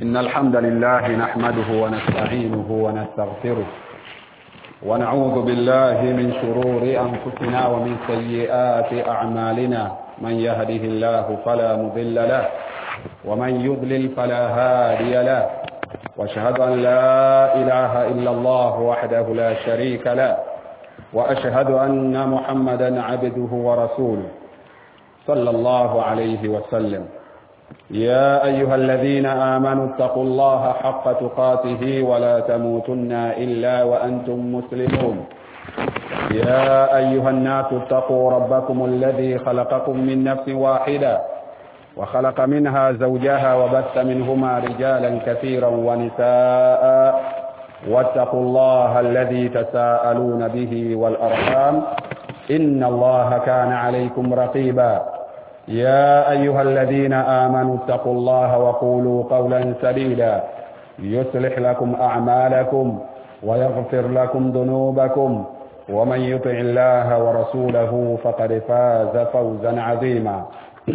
إن الحمد لله نحمده ونستعينه ونستغفره ونعوذ بالله من شرور أنفسنا ومن سيئات أعمالنا من يهده الله فلا مضل له ومن يضلل فلا هادي له واشهد أن لا إله إلا الله وحده لا شريك له وأشهد أن محمدا عبده ورسوله صلى الله عليه وسلم يا أيها الذين آمنوا اتقوا الله حق تقاته ولا تموتن إلا وأنتم مسلمون يا أيها الناس اتقوا ربكم الذي خلقكم من نفس واحدة وخلق منها زوجها وبث منهما رجالا كثيرا ونساء واتقوا الله الذي تساءلون به والأرحام إن الله كان عليكم رقيبا يا أيها الذين آمنوا اتقوا الله وقولوا قولا سديدا يصلح لكم أعمالكم ويغفر لكم ذنوبكم ومن يطع الله ورسوله فقد فاز فوزا عظيما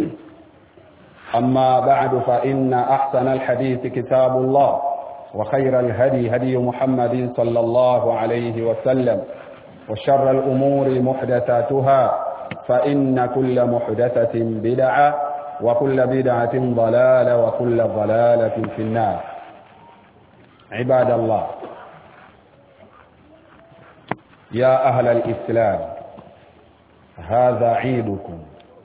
أما بعد فإن أحسن الحديث كتاب الله وخير الهدي هدي محمد صلى الله عليه وسلم وشر الأمور محدثاتها فإن كل محدثة بدعة وكل بدعة ضلالة وكل ضلالة في النار عباد الله يا أهل الإسلام هذا عيدكم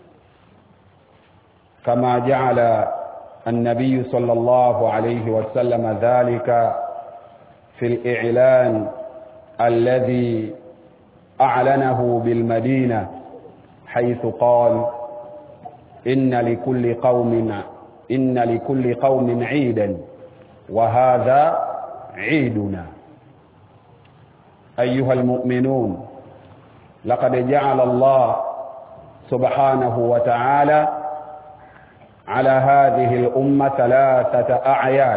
كما جعل النبي صلى الله عليه وسلم ذلك في الإعلان الذي أعلنه بالمدينة حيث قال إن لكل قوم إن لكل قوم عيدا وهذا عيدنا أيها المؤمنون لقد جعل الله سبحانه وتعالى على هذه الأمة ثلاثة أعياد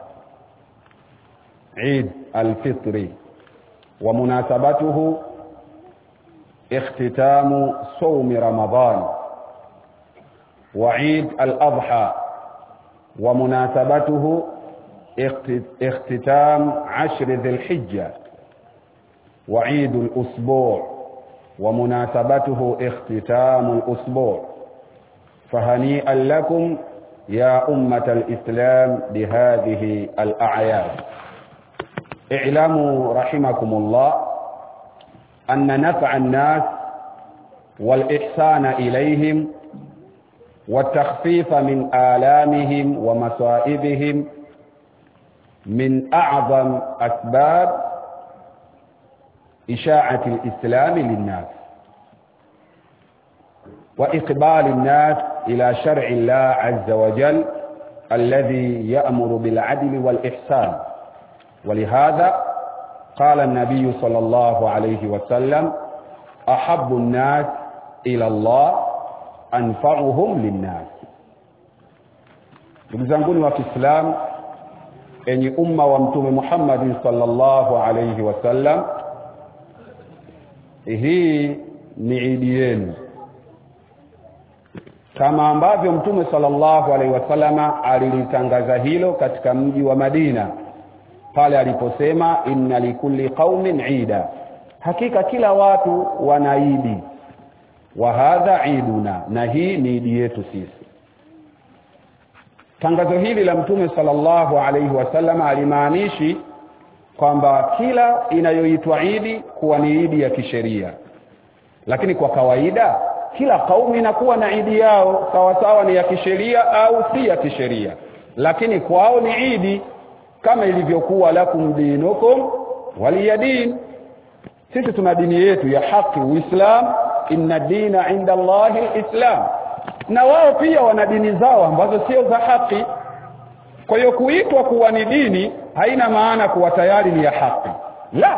عيد الفطر ومناسبته اختتام صوم رمضان وعيد الأضحى ومناسبته اختتام عشر ذي الحجة وعيد الأسبوع ومناسبته اختتام الأسبوع فهنيئا لكم يا أمة الإسلام بهذه الأعياد اعلموا رحمكم الله أن نفع الناس والإحسان إليهم والتخفيف من آلامهم ومصائبهم من أعظم أسباب إشاعة الإسلام للناس وإقبال الناس إلى شرع الله عز وجل الذي يأمر بالعدل والإحسان ولهذا قال النبي صلى الله عليه وسلم أحب الناس إلى الله أنفعهم للناس ndugu zanguni wa Kiislamu enyi umma wa mtume Muhammad sallallahu alayhi wasallam hii ni idi yenu kama ambavyo mtume sallallahu alaihi wasallama alilitangaza hilo katika mji wa Madina pale aliposema inna likulli qaumin ida hakika kila watu wana idi wa hadha iduna na hii ni idi yetu sisi tangazo hili la mtume sallallahu alaihi wasallam alimaanishi kwamba kila inayoitwa idi kuwa ni idi ya kisheria lakini kwa kawaida kila kaumu inakuwa na idi yao sawa sawa ni ya kisheria au si ya kisheria lakini kwao ni idi kama ilivyokuwa lakum dinukum waliyadin sisi tuna dini yetu ya haki uislam inna dina inda allahi alislam na wao pia wana dini zao ambazo sio za haki kwa hiyo kuitwa kuwa ni dini haina maana kuwa tayari ni ya haki la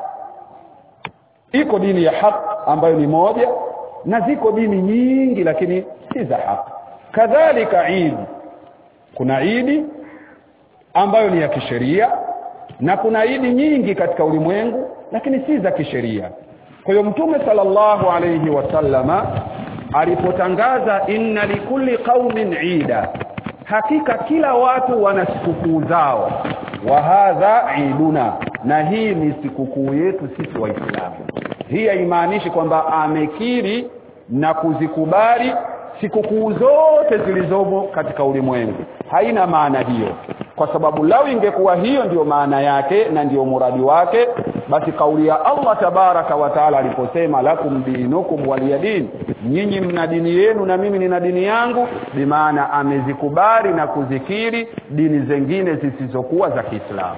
iko dini ya haki ambayo ni moja na ziko dini nyingi lakini si za haki kadhalika idi kuna idi ambayo ni ya kisheria na kuna idi nyingi katika ulimwengu lakini si za kisheria kwa hiyo mtume sallallahu alayhi wasallama alipotangaza inna likulli qaumin ida hakika kila watu wana sikukuu zao wa hadha iduna na hii ni sikukuu yetu sisi waislamu hii haimaanishi kwamba amekiri na kuzikubali sikukuu zote zilizomo katika ulimwengu haina maana hiyo kwa sababu lau ingekuwa hiyo ndiyo maana yake na ndiyo muradi wake basi kauli ya Allah tabaraka wa taala aliposema lakum dinukum waliyadin nyinyi mna dini yenu na mimi nina dini yangu bimaana amezikubali na kuzikiri dini zingine zisizokuwa za Kiislamu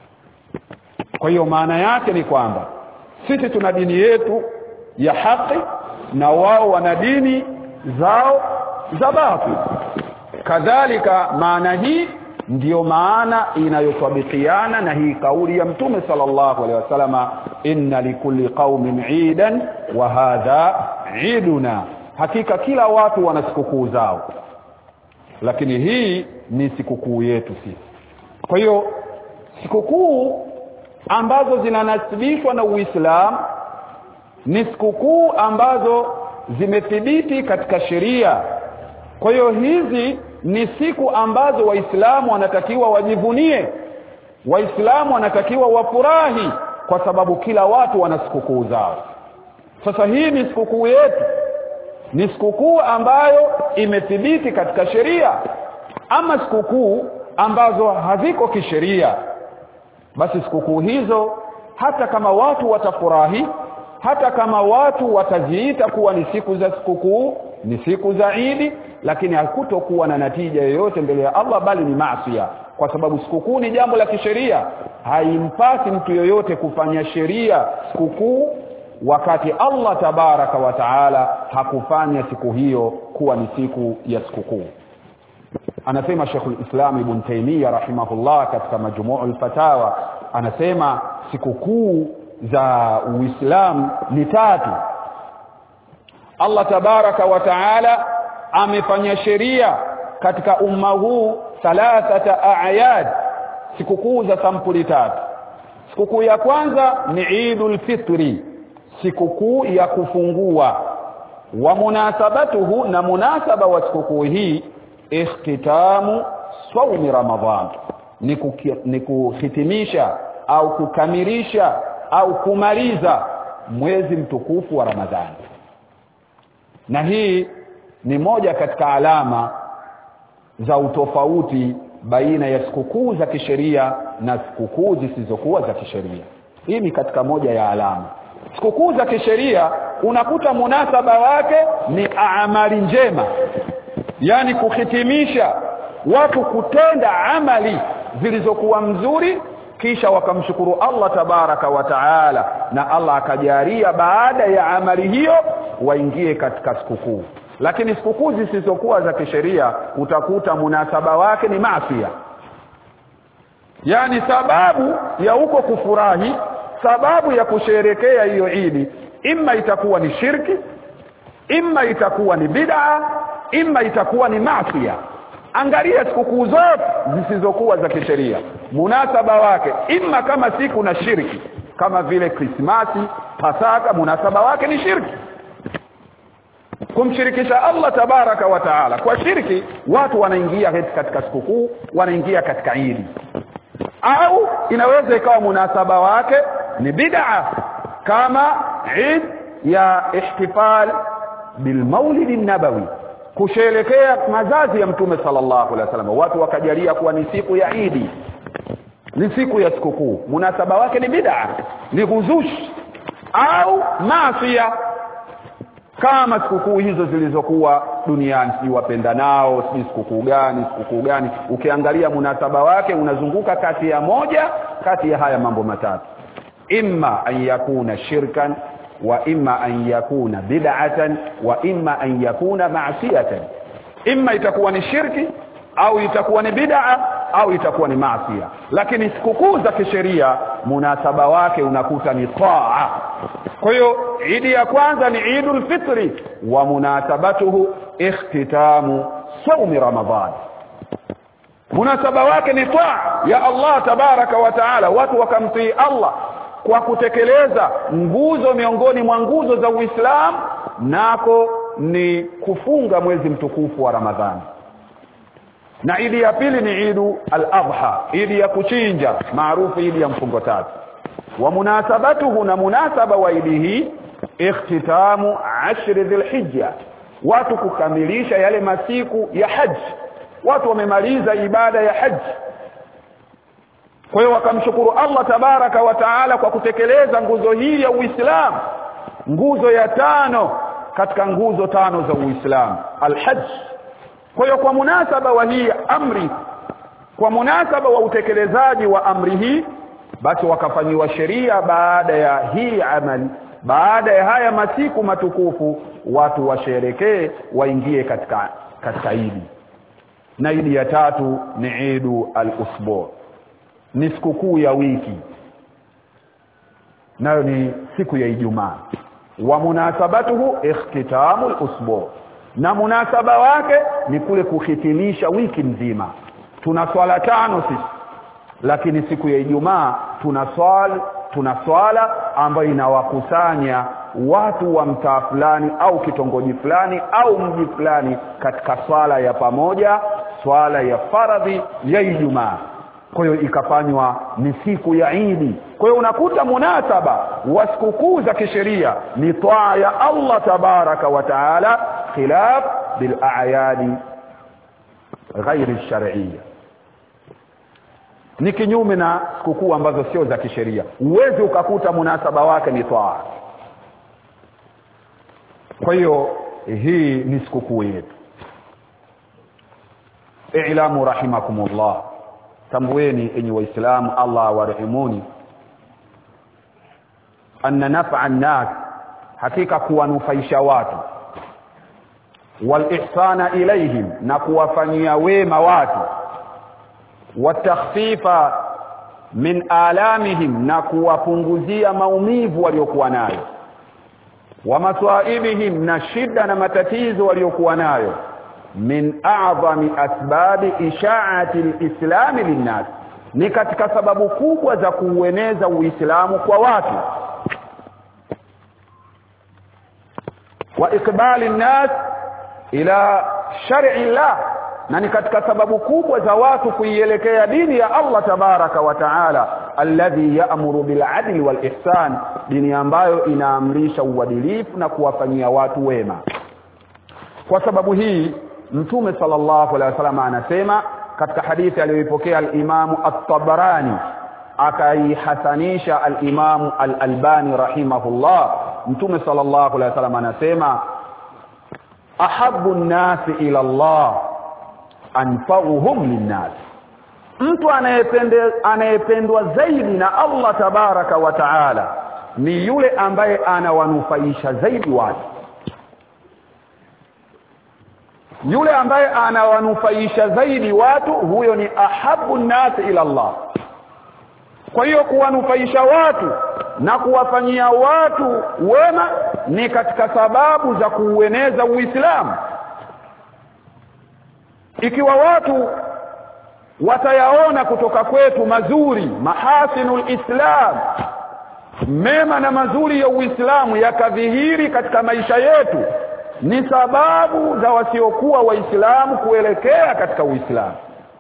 kwa hiyo maana yake ni kwamba sisi tuna dini yetu ya haki na wao wana dini zao za batil kadhalika maana hii ndiyo maana inayotwabikiana na hii kauli ya mtume sallallahu alaihi wasallama inna likulli qaumin idan wa hadha iduna hakika kila watu wana sikukuu zao lakini hii ni sikukuu yetu sisi kwa hiyo sikukuu ambazo zinanasibishwa na Uislamu ni sikukuu ambazo zimethibiti katika sheria kwa hiyo hizi ni siku ambazo waislamu wanatakiwa wajivunie waislamu wanatakiwa wafurahi kwa sababu kila watu wana sikukuu zao sasa hii ni sikukuu yetu ni sikukuu ambayo imethibiti katika sheria ama sikukuu ambazo haziko kisheria basi sikukuu hizo hata kama watu watafurahi hata kama watu wataziita kuwa ni siku za sikukuu ni siku za Idi lakini hakutokuwa na natija yoyote mbele ya Allah bali ni maasiya kwa sababu sikukuu ni jambo la kisheria haimpasi mtu yoyote kufanya sheria sikukuu wakati Allah tabaraka wa taala hakufanya siku hiyo kuwa ni siku ya sikukuu anasema Sheikhul Islam Ibn Taymiyyah rahimahullah katika majmu'ul fatawa anasema sikukuu za Uislamu ni tatu Allah tabaraka wa taala amefanya sheria katika umma huu thalathata a'yad sikukuu za sampuli tatu sikukuu ya kwanza ni Eidul Fitri sikukuu ya kufungua wa munasabatuhu na munasaba wa sikukuu hii ikhtitamu saumi ramadhan ni, kuki, ni kuhitimisha au kukamilisha au kumaliza mwezi mtukufu wa Ramadhani na hii ni moja katika alama za utofauti baina ya sikukuu za kisheria na sikukuu zisizokuwa za kisheria hii ni katika moja ya alama sikukuu za kisheria unakuta munasaba wake ni amali njema yani kuhitimisha watu kutenda amali zilizokuwa mzuri kisha wakamshukuru Allah tabaraka wa taala na Allah akajalia baada ya amali hiyo waingie katika sikukuu lakini sikukuu zisizokuwa za kisheria utakuta munasaba wake ni maafia yani sababu ya huko kufurahi sababu ya kusherekea hiyo idi imma itakuwa ni shirki imma itakuwa ni bid'a imma itakuwa ni maafia angalia sikukuu zote zisizokuwa za kisheria munasaba wake imma kama siku na shirki kama vile krismasi pasaka munasaba wake ni shirki kumshirikisha Allah tabaraka wa taala kwa shirki watu wanaingia katika sikukuu wanaingia katika idi au inaweza ikawa munasaba wake ni bid'a kama Eid ya ihtifal bilmaulid nabawi kusherekea mazazi ya mtume sallallahu alaihi wasallam watu wakajalia kuwa ni siku ya Idi ni siku ya sikukuu munasaba wake ni bid'a ni ghuzush au maasiya kama sikukuu hizo zilizokuwa duniani si wapenda nao si sikukuu gani sikukuu gani ukiangalia munasaba wake unazunguka kati ya moja kati ya haya mambo matatu imma an yakuna shirkan wa imma an yakuna bid'atan wa imma an yakuna ma'siyatan imma itakuwa ni shirki au itakuwa ni bid'a au itakuwa ni maasiya lakini sikukuu za kisheria munasaba wake unakuta ni taa kwa hiyo idi ya kwanza ni idul fitri wa munasabatuhu ikhtitamu saumi ramadhan munasaba wake ni taa ya Allah tabaraka wa taala watu wakamtii Allah kwa kutekeleza nguzo miongoni mwa nguzo za Uislamu nako ni kufunga mwezi mtukufu wa Ramadhani na idi ya pili ni idu al-adha idi ya kuchinja maarufu idi ya mfungo tatu wa munasabatuhu na munasaba wa idi hii ikhtitamu ashri dhilhijja watu kukamilisha yale masiku ya haji watu wamemaliza ibada ya haji kwa hiyo wakamshukuru Allah tabaraka wa taala kwa kutekeleza nguzo hii ya Uislamu nguzo ya tano katika nguzo tano za Uislamu alhajj kwa hiyo kwa munasaba wa hii amri kwa munasaba wa utekelezaji wa amri hii basi wakafanyiwa sheria baada ya hii amali baada ya haya masiku matukufu watu washerekee waingie katika katika idi na idi ya tatu ni idu al-usbu ni sikukuu ya wiki nayo ni siku ya Ijumaa wa munasabatuhu ikhtitamu al-usbu na munasaba wake ni kule kuhitimisha wiki nzima tuna swala tano sisi lakini siku ya Ijumaa tuna swali tuna swala ambayo inawakusanya watu wa mtaa fulani au kitongoji fulani au mji fulani katika swala ya pamoja swala ya faradhi ya Ijumaa kwa hiyo ikafanywa ni siku ya Idi kwa hiyo unakuta munasaba wa sikukuu za kisheria ni taa ya Allah tabaraka wa taala khilaf bil a'yadi ghairi shar'iyya ni kinyume na sikukuu ambazo sio za kisheria uwezi ukakuta munasaba wake ni taa kwa hiyo hii ni sikukuu yetu i'lamu rahimakumullah tambueni enyi waislamu Allah warehemuni anna naf'a an-nas hakika kuwanufaisha watu wal ihsana ilaihim na kuwafanyia wema watu watakhfifa min alamihim na kuwapunguzia maumivu waliokuwa nayo wa maswaibihim na shida na matatizo waliokuwa nayo min a'zami asbabi isha'ati al-islam linnas ni katika sababu kubwa za kuueneza uislamu kwa watu wa ikbali nnas ila shar'i llah na ni katika sababu kubwa za watu kuielekea dini ya Allah tabaraka wa taala alladhi ya'muru bil adli wal ihsan dini ambayo inaamrisha uadilifu na kuwafanyia watu wema kwa sababu hii mtume sallallahu alaihi wasallam anasema katika hadithi aliyoipokea al-Imamu at-Tabarani akaihasanisha al-Imamu al-Albani rahimahullah mtume sallallahu alaihi wasallam anasema ahabbu an-nasi ila Allah anfa'uhum lin-nas mtu anayependwa zaidi na Allah tabaraka wa taala ni yule ambaye anawanufaisha zaidi watu yule ambaye anawanufaisha zaidi watu huyo ni ahabu nasi ila Allah kwa hiyo kuwanufaisha watu na kuwafanyia watu wema ni katika sababu za kuueneza Uislamu ikiwa watu watayaona kutoka kwetu mazuri mahasinul islam mema na mazuri ya Uislamu yakadhihiri katika maisha yetu ni sababu za wasiokuwa waislamu kuelekea katika uislamu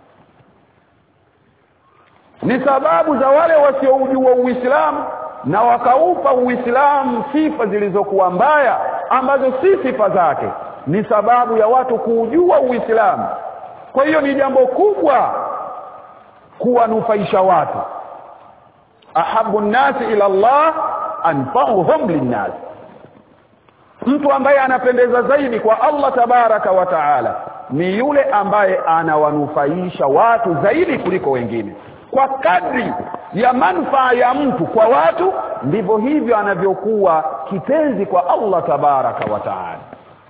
ni sababu za wale wasioujua uislamu na wakaupa uislamu sifa zilizokuwa mbaya ambazo si sifa zake ni sababu ya watu kuujua uislamu kwa hiyo ni jambo kubwa kuwanufaisha watu ahabu nnasi ila Allah anfa'uhum linnas mtu ambaye anapendeza zaidi kwa Allah tabaraka wa taala ni yule ambaye anawanufaisha watu zaidi kuliko wengine kwa kadri ya manufaa ya mtu kwa watu ndivyo hivyo anavyokuwa kipenzi kwa Allah tabaraka wa taala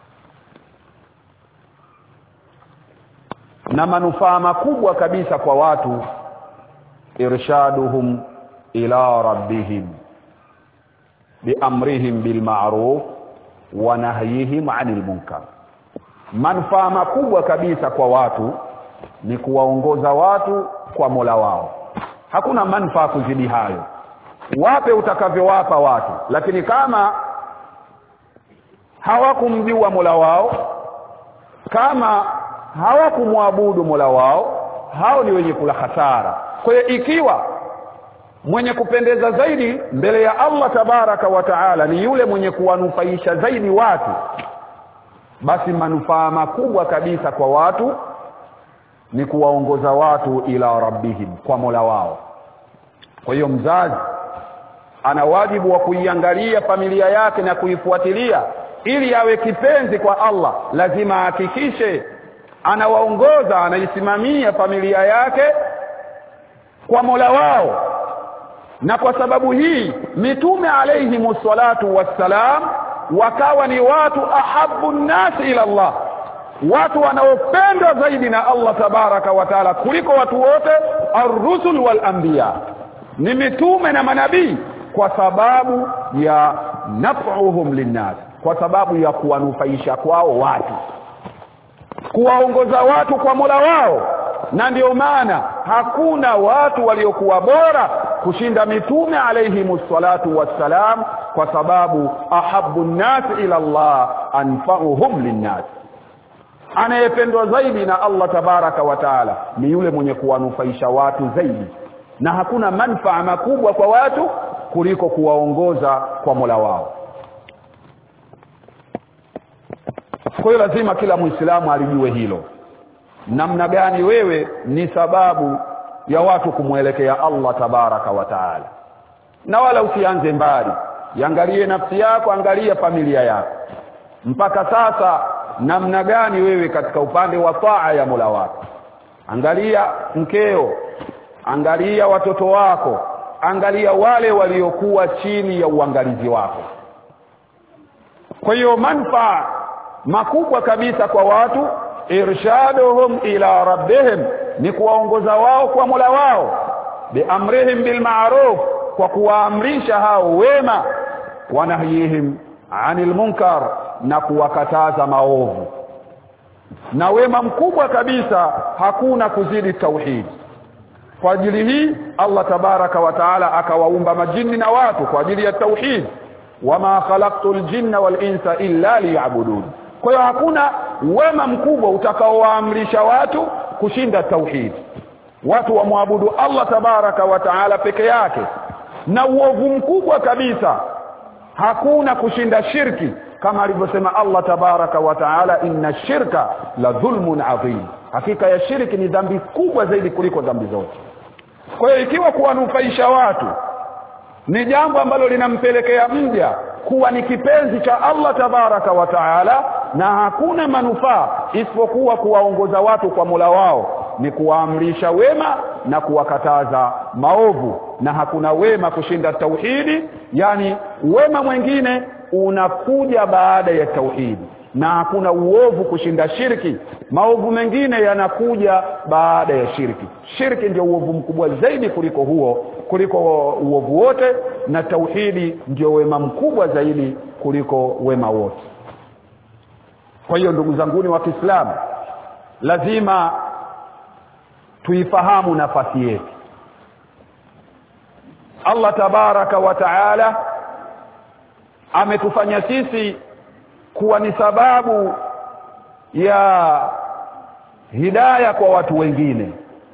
na manufaa makubwa kabisa kwa watu irshaduhum ila rabbihim biamrihim bilma'ruf wa nahyihim 'anil munkar manufaa makubwa kabisa kwa watu ni kuwaongoza watu kwa Mola wao hakuna manufaa kuzidi hayo wape utakavyowapa watu lakini kama hawakumjua Mola wao kama hawakumwabudu mola wao hao ni wenye kula hasara kwa hiyo ikiwa mwenye kupendeza zaidi mbele ya allah tabaraka wa taala ni yule mwenye kuwanufaisha zaidi watu basi manufaa makubwa kabisa kwa watu ni kuwaongoza watu ila rabbihim kwa mola wao kwa hiyo mzazi ana wajibu wa kuiangalia familia yake na kuifuatilia ili awe kipenzi kwa allah lazima ahakikishe anawaongoza anaisimamia familia yake kwa mola wao na kwa sababu hii mitume alayhimu salatu wassalam wakawa ni watu ahabu nnasi ila Allah watu wanaopendwa zaidi na Allah tabaraka wa taala kuliko watu wote arrusul wal anbiya ni mitume na manabii kwa sababu ya naf'uhum linnas kwa sababu ya kuwanufaisha kwao watu kuwaongoza watu kwa Mola wao na ndio maana hakuna watu waliokuwa bora kushinda mitume alayhimu salatu wassalam kwa sababu ahabu nnasi ila Allah anfa'uhum linnas anayependwa zaidi na Allah tabaraka wa taala ni yule mwenye kuwanufaisha watu zaidi na hakuna manfaa makubwa kwa watu kuliko kuwaongoza kwa Mola wao kwa hiyo lazima kila muislamu alijue hilo namna gani wewe ni sababu ya watu kumwelekea Allah tabaraka wa taala na wala usianze mbali iangalie nafsi yako angalia familia yako mpaka sasa namna gani wewe katika upande wa taa ya Mola wako angalia mkeo angalia watoto wako angalia wale waliokuwa chini ya uangalizi wako kwa hiyo manfaa makubwa kabisa kwa watu irshaduhum ila rabbihim ni kuwaongoza wao kwa Mola wao biamrihim bilma'ruf kwa kuwaamrisha hao wema wanahyihim anil munkar na kuwakataza maovu na wema mkubwa kabisa hakuna kuzidi tauhidi kwa ajili hii Allah tabaraka wa taala akawaumba majini na watu kwa ajili ya tauhid wama khalaqtul jinna wal insa illa liya'budun kwa hiyo hakuna wema mkubwa utakaowaamrisha watu kushinda tauhid watu wamwabudu Allah tabaraka wa taala peke yake na uovu mkubwa kabisa hakuna kushinda shirki kama alivyosema Allah tabaraka wa taala inna shirka la dhulmun adhim hakika ya shirki ni dhambi kubwa zaidi kuliko dhambi zote kwa hiyo ikiwa kuwanufaisha watu ni jambo ambalo linampelekea mja kuwa ni kipenzi cha Allah tabaraka wa taala na hakuna manufaa isipokuwa kuwaongoza watu kwa Mola wao ni kuwaamrisha wema na kuwakataza maovu na hakuna wema kushinda tauhidi yani wema mwingine unakuja baada ya tauhidi na hakuna uovu kushinda shirki maovu mengine yanakuja baada ya shirki shirki ndio uovu mkubwa zaidi kuliko huo kuliko uovu wote na tauhidi ndio wema mkubwa zaidi kuliko wema wote kwa hiyo ndugu zanguni wa Kiislamu lazima tuifahamu nafasi yetu Allah tabaraka wa taala ametufanya sisi kuwa ni sababu ya hidaya kwa watu wengine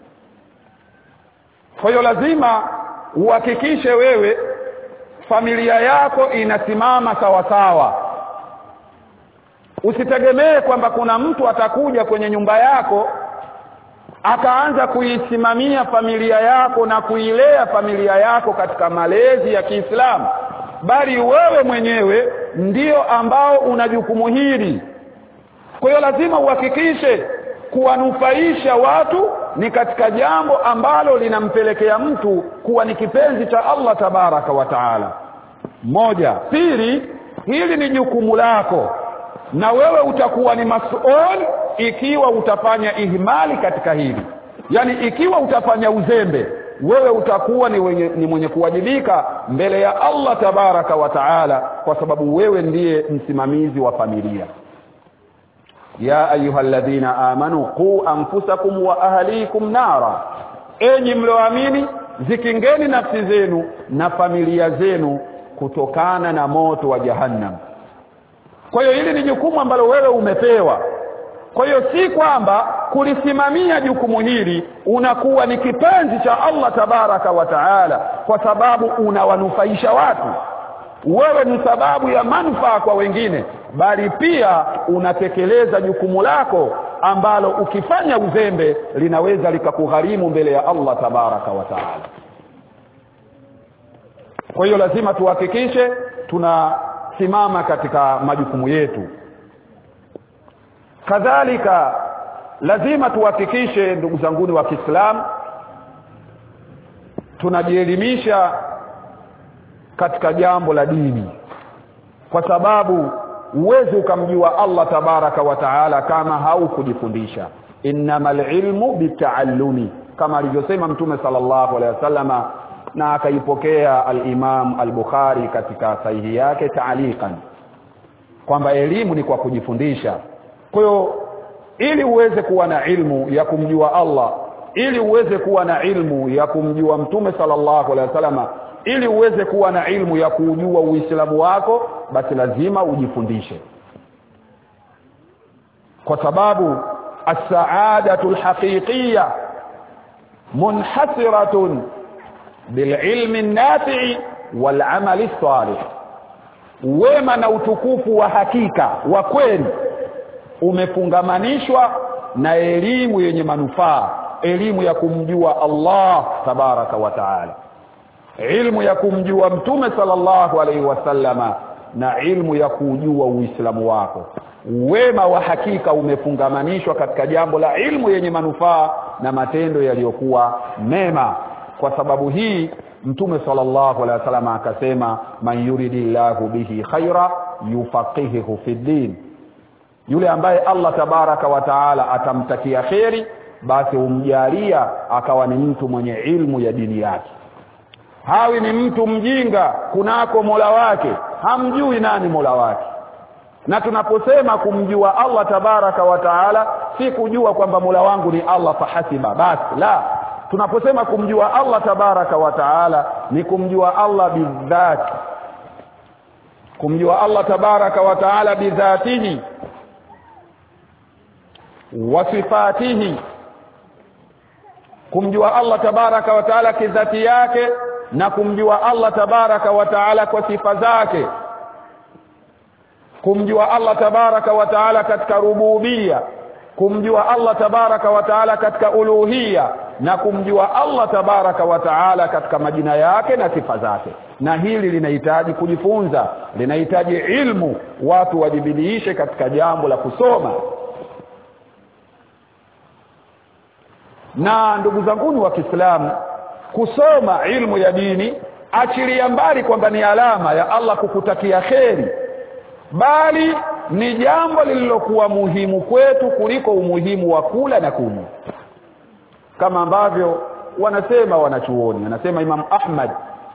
kwa hiyo lazima uhakikishe wewe familia yako inasimama sawa sawa usitegemee kwamba kuna mtu atakuja kwenye nyumba yako akaanza kuisimamia familia yako na kuilea familia yako katika malezi ya Kiislamu bali wewe mwenyewe ndio ambao una jukumu hili kwa hiyo lazima uhakikishe kuwanufaisha watu ni katika jambo ambalo linampelekea mtu kuwa ni kipenzi cha Allah tabaraka wa taala moja pili hili ni jukumu lako na wewe utakuwa ni masuul ikiwa utafanya ihmali katika hili yani ikiwa utafanya uzembe wewe utakuwa ni, wenye, ni mwenye kuwajibika mbele ya Allah tabaraka wa taala kwa sababu wewe ndiye msimamizi wa familia ya ayyuhalladhina amanu qu anfusakum wa ahlikum nara enyi mlioamini zikingeni nafsi zenu na familia zenu kutokana na moto wa jahannam kwa hiyo hili ni jukumu ambalo wewe umepewa kwa hiyo si kwamba kulisimamia jukumu hili unakuwa ni kipenzi cha Allah tabaraka wa taala kwa sababu unawanufaisha watu wewe ni sababu ya manufaa kwa wengine bali pia unatekeleza jukumu lako ambalo ukifanya uzembe linaweza likakugharimu mbele ya Allah tabaraka wa taala kwa hiyo lazima tuhakikishe tunasimama katika majukumu yetu kadhalika lazima tuhakikishe ndugu zanguni wa Kiislamu tunajielimisha katika jambo la dini kwa sababu uwezi ukamjua Allah tabaraka wa taala kama haukujifundisha innamal ilmu bitaallumi kama alivyosema mtume sallallahu alaihi wasallama na akaipokea al-Imam al-Bukhari katika sahihi yake taalikan kwamba elimu ni kwa kujifundisha kwa hiyo ili uweze kuwa na ilmu ya kumjua Allah ili uweze kuwa na ilmu ya kumjua mtume sallallahu alaihi wasallama ili uweze kuwa na ilmu ya kujua uislamu wako basi lazima ujifundishe kwa sababu as-sa'adatu al-haqiqiyya munhasiratun bililmi an-nafi'i wal-amali salih wema na utukufu wa hakika wa kweli umefungamanishwa na elimu yenye manufaa elimu ya kumjua Allah tabaraka wa taala ilmu ya kumjua mtume sallallahu alaihi wasallama na ilmu ya kujua uislamu wako wema wa hakika umefungamanishwa katika jambo la ilmu yenye manufaa na matendo yaliyokuwa mema kwa sababu hii mtume sallallahu alaihi wasallam akasema man yuridillahu bihi khaira yufaqihuhu fi din yule ambaye Allah tabaraka wa taala atamtakia kheri basi umjalia akawa ni mtu mwenye ilmu ya dini yake hawi ni mtu mjinga kunako mola wake hamjui nani mola wake na tunaposema kumjua Allah tabaraka wa taala si kujua kwamba mola wangu ni Allah fahasiba basi la tunaposema kumjua Allah tabaraka wa taala ni kumjua Allah bidhati kumjua Allah tabaraka wa taala bidhatihi wa sifatihi kumjua Allah tabaraka wa taala kidhati yake na kumjua Allah tabaraka wa taala kwa sifa zake kumjua Allah tabaraka wa taala katika rububia kumjua Allah tabaraka wa taala katika uluhia na kumjua Allah tabaraka wa taala katika majina yake na sifa zake na hili linahitaji kujifunza linahitaji ilmu watu wajibidiishe katika jambo la kusoma na ndugu zanguni wa Kiislamu kusoma ilmu ya dini achilia mbali kwamba ni alama ya Allah kukutakia kheri bali ni jambo lililokuwa muhimu kwetu kuliko umuhimu wa kula na kunywa kama ambavyo wanasema wanachuoni anasema Imam Ahmad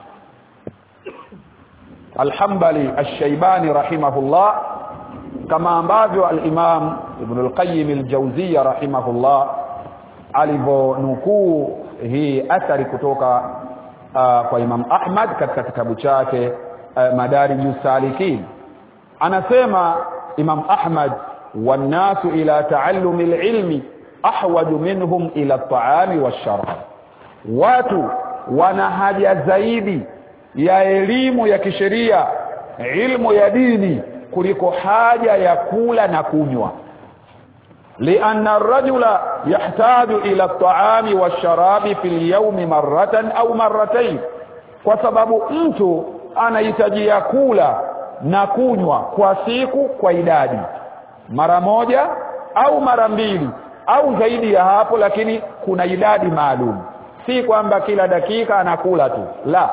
Al-Hanbali Ash-Shaybani rahimahullah kama ambavyo al-Imam Ibn al-Qayyim al-Jawziyya rahimahullah alivyonukuu hii athari kutoka uh, kwa Imam Ahmad katika kitabu chake uh, Madarij salikin anasema Imam Ahmad wannasu ila taallumi ilmi ahwaju minhum ila at-ta'ami wash-sharab watu wana haja zaidi ya elimu ya kisheria ilmu ya dini kuliko haja ya kula na kunywa لأن الرجل يحتاج إلى الطعام والشراب في اليوم مرة أو مرتين kwa sababu mtu anahitajia kula na kunywa kwa siku kwa idadi mara moja au mara mbili au zaidi ya hapo lakini kuna idadi maalum si kwamba kila dakika anakula tu la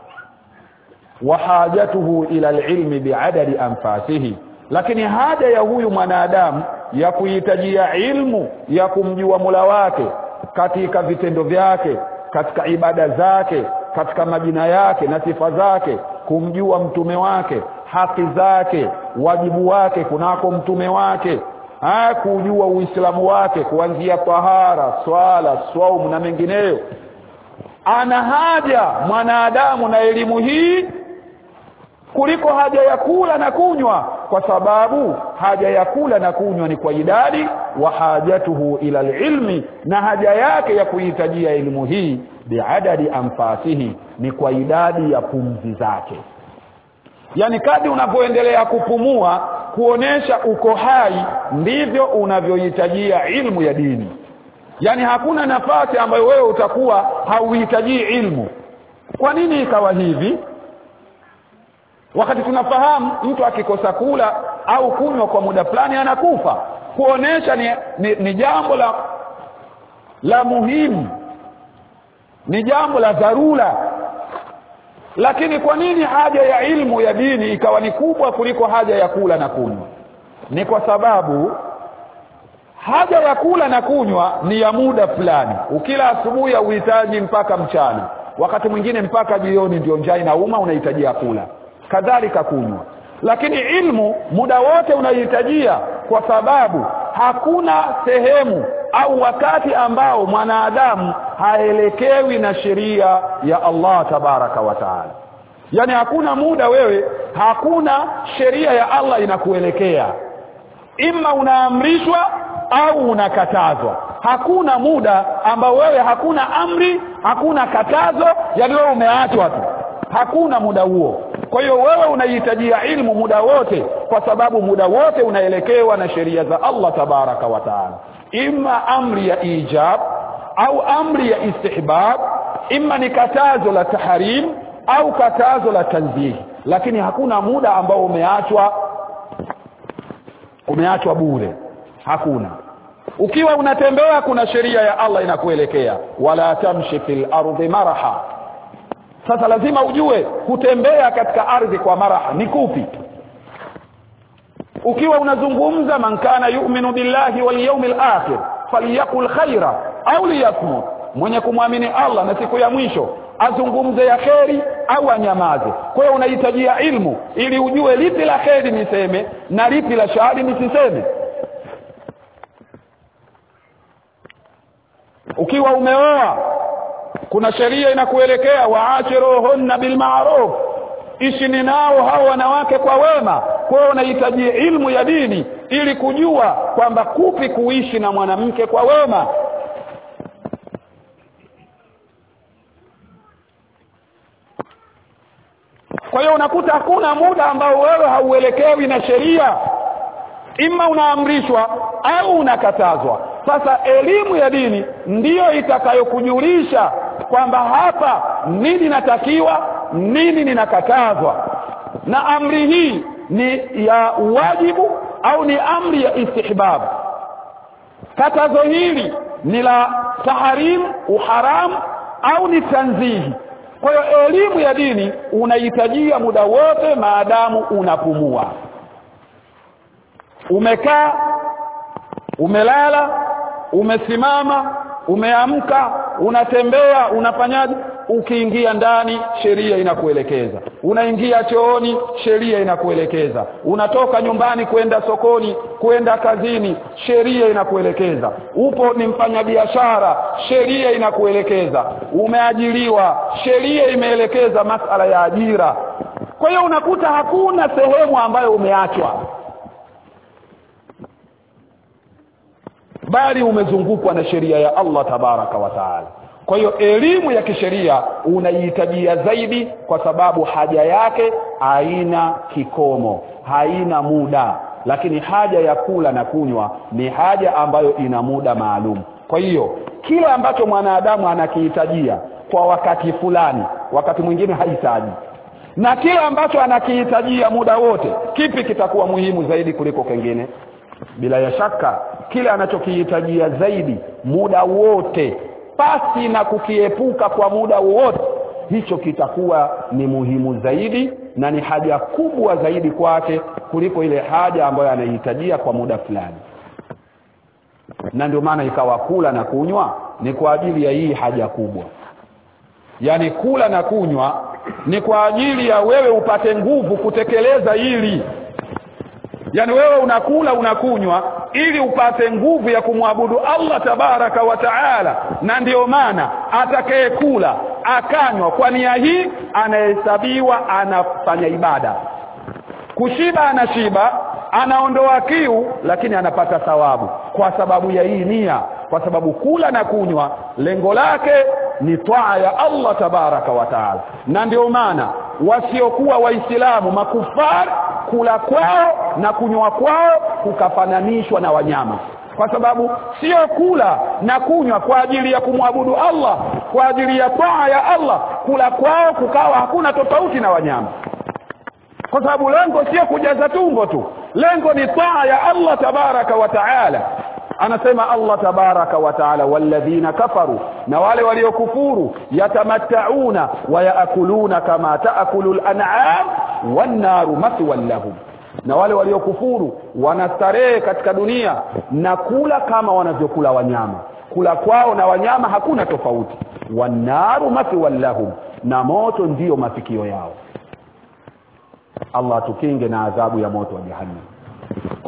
wahajatuhu ila alilmi biadadi anfasihi lakini haja ya huyu mwanadamu ya kuhitajia ilmu ya kumjua mula wake katika vitendo vyake katika ibada zake katika majina yake na sifa zake kumjua mtume wake haki zake wajibu wake kunako mtume wake ha, kujua uislamu wake kuanzia tahara swala swaumu na mengineyo ana haja mwanadamu na elimu hii kuliko haja ya kula na kunywa kwa sababu haja ya kula na kunywa ni kwa idadi wa hajatuhu ila ilmi na haja yake ya kuhitajia elimu hii biadadi anfasihi ni kwa idadi ya pumzi zake yaani kadi unavyoendelea kupumua kuonesha uko hai ndivyo unavyohitajia ilmu ya dini yaani hakuna nafasi ambayo wewe utakuwa hauhitajii ilmu kwa nini ikawa hivi wakati tunafahamu mtu akikosa kula au kunywa kwa muda fulani anakufa kuonesha ni, ni, ni jambo la la muhimu ni jambo la dharura lakini kwa nini haja ya ilmu ya dini ikawa ni kubwa kuliko haja ya kula na kunywa ni kwa sababu haja ya kula na kunywa ni ya muda fulani ukila asubuhi hauhitaji mpaka mchana wakati mwingine mpaka jioni ndio njaa inauma unahitajia kula kadhalika kunywa lakini ilmu muda wote unahitajia kwa sababu hakuna sehemu au wakati ambao mwanadamu haelekewi na sheria ya Allah tabaraka wa taala yaani hakuna muda wewe hakuna sheria ya Allah inakuelekea ima unaamrishwa au unakatazwa hakuna muda ambao wewe hakuna amri hakuna katazo yani wewe umeachwa tu hakuna muda huo kwa hiyo wewe unahitajia ilmu muda wote kwa sababu muda wote unaelekewa na sheria za Allah tabaraka wa taala ima amri ya ijab au amri ya istihbab ima ni katazo la tahrim au katazo la tanzih lakini hakuna muda ambao umeachwa umeachwa bure hakuna ukiwa unatembea kuna sheria ya Allah inakuelekea wala tamshi fil ardi maraha sasa lazima ujue kutembea katika ardhi kwa maraha ni kupi ukiwa unazungumza man kana yu'minu billahi wal yawmil akhir falyakul khaira au liyasmut mwenye kumwamini Allah na siku ya mwisho azungumze ya kheri au anyamaze kwa hiyo unahitajia ilmu ili ujue lipi la kheri niseme na lipi la shahadi nisiseme ukiwa umeoa kuna sheria inakuelekea waashiruhunna bilmaruf ishini nao hao wanawake kwa wema kwa hiyo unahitaji ilmu ya dini ili kujua kwamba kupi kuishi na mwanamke kwa wema kwa hiyo unakuta hakuna muda ambao wewe hauelekewi na sheria ima unaamrishwa au unakatazwa sasa elimu ya dini ndiyo itakayokujulisha kwamba hapa nini natakiwa nini ninakatazwa na amri hii ni ya wajibu au ni amri ya istihbab katazo hili ni la tahrim uharam au ni tanzihi kwa hiyo elimu ya dini unahitajia muda wote maadamu unapumua umekaa umelala umesimama umeamka unatembea unafanyaje ukiingia ndani sheria inakuelekeza unaingia chooni sheria inakuelekeza unatoka nyumbani kwenda sokoni kwenda kazini sheria inakuelekeza upo ni mfanyabiashara sheria inakuelekeza umeajiriwa sheria imeelekeza masala ya ajira kwa hiyo unakuta hakuna sehemu ambayo umeachwa bali umezungukwa na sheria ya Allah tabaraka wa taala kwa hiyo elimu ya kisheria unaihitajia zaidi kwa sababu haja yake haina kikomo haina muda lakini haja ya kula na kunywa ni haja ambayo ina muda maalum kwa hiyo kile ambacho mwanadamu anakihitajia kwa wakati fulani wakati mwingine hahitaji na kile ambacho anakihitajia muda wote kipi kitakuwa muhimu zaidi kuliko kengine bila ya shaka kile anachokihitajia zaidi muda wote pasi na kukiepuka kwa muda wowote hicho kitakuwa ni muhimu zaidi na ni haja kubwa zaidi kwake kuliko ile haja ambayo anahitajia kwa muda fulani na ndio maana ikawa kula na kunywa ni kwa ajili ya hii haja kubwa yaani kula na kunywa ni kwa ajili ya wewe upate nguvu kutekeleza hili yaani wewe unakula unakunywa ili upate nguvu ya kumwabudu Allah tabaraka wa taala na ndiyo maana atakayekula akanywa kwa nia hii anahesabiwa anafanya ibada kushiba anashiba anaondoa kiu lakini anapata thawabu kwa sababu ya hii nia kwa sababu kula na kunywa lengo lake ni twaa ya Allah tabaraka wa taala na ndio maana wasiokuwa waislamu makufar kula kwao na kunywa kwao kukafananishwa na wanyama kwa sababu sio kula na kunywa kwa ajili ya kumwabudu Allah kwa ajili ya taa ya Allah kula kwao kukawa hakuna tofauti na wanyama kwa sababu lengo sio kujaza tumbo tu lengo ni taa ya Allah tabaraka wa taala anasema Allah tabaraka wa taala walladhina kafaru na wale waliokufuru yatamattauna wa yaakuluna kama taakulu al-an'am wan-naru mathwan lahum na wale waliokufuru wanastarehe katika dunia na kula kama wanavyokula wanyama kula kwao na wanyama hakuna tofauti wanaru mathwan lahum na moto ndiyo mafikio yao Allah tukinge na adhabu ya moto wa jahannam